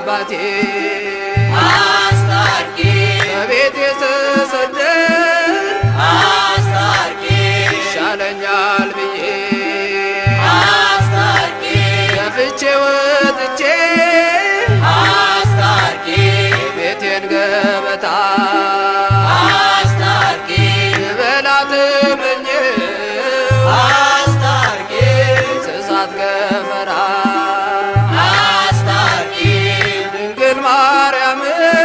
አባቴ አስታርቂ ከቤት የተሰደድ አስታርቂ ይሻለኛል ብዬ አስታርቂ ገፍቼ ወጥቼ አስታርቂ ቤቴን ገበታ አስታርቂ ልበላት እመኘው አስታርቂ እንስሳት ገፈራ አስታርቂ ድንግል ማርያም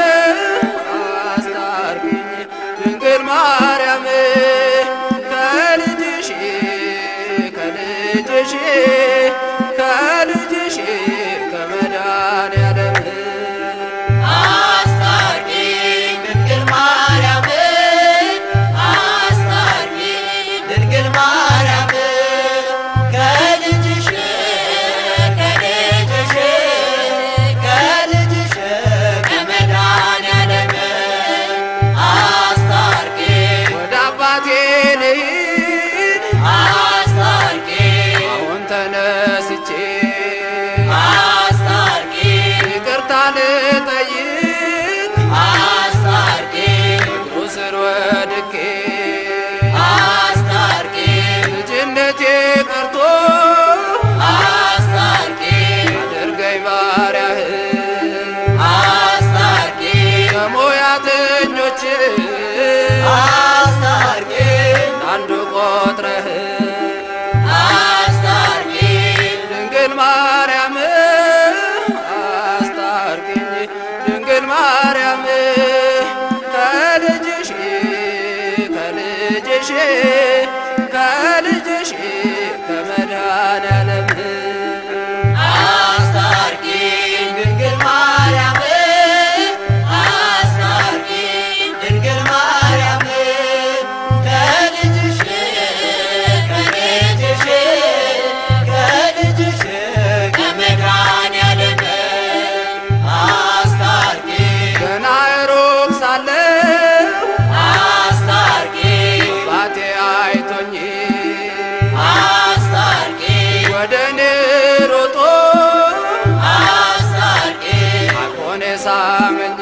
አስታርቂኝ ድንግል ማርያም ከልጅሽ ከልጅሽ ከልጅሽ ከመድኃኒዓለም አስታርቂ ድንግል ማርያም አስታርቂ ድንግል ማርያም ከልጅሽ ከልጅሽ ከልጅሽ ከመድኃኒዓለም አስታርቂ ወደ አባቴ ልሂድ አስታርቂ አሁን ተነስቼ አስታርቂ ይቅርታ ልጠይቅ አስታርቂ እግሩ ስር ወድቄ አስታርቂ ልጅነቴ ቀርቶ አስታርቂ አድርገኝ ባሪያህ አስታርቂ ከሞያተኞች አስታርቂ አንዱ ቆጥረህ አስታርቂ ድንግል ማርያም አስታርቂኝ ድንግል ማርያም ከልጅሽ ከልጅሽ ከልጅሽ ከመድኃኒዓለም አስታርቂ ድንግል ማርያም አስታርቂ ድንግል ማርያም ከልጅሽ ከልጅሽ ከልጅሽ ከመድኃኒዓለም አስታርቂ ገና ሩቅ ሳለሁ አስታርቂ ባቴ አይቶኝ አስታርቂ ወደ እኔ ሮጦ አስታርቂ አቆኔ ሳመኝ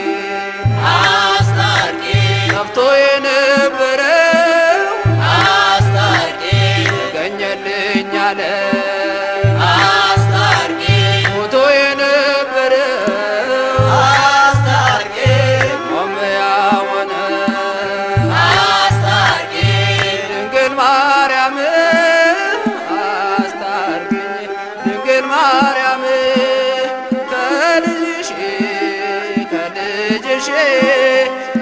አስታርቂ ጠፍቶ የነበረው አስታርቂ ገኘልኝ አለ አስታርቂ ሞቶ የነበረው አስታርቂ ቆመያ ሆነ አስታርቂ ድንግል ማርያም አስታርቂኝ ድንግል ማርያም ከልጅሽ ከልጅሽ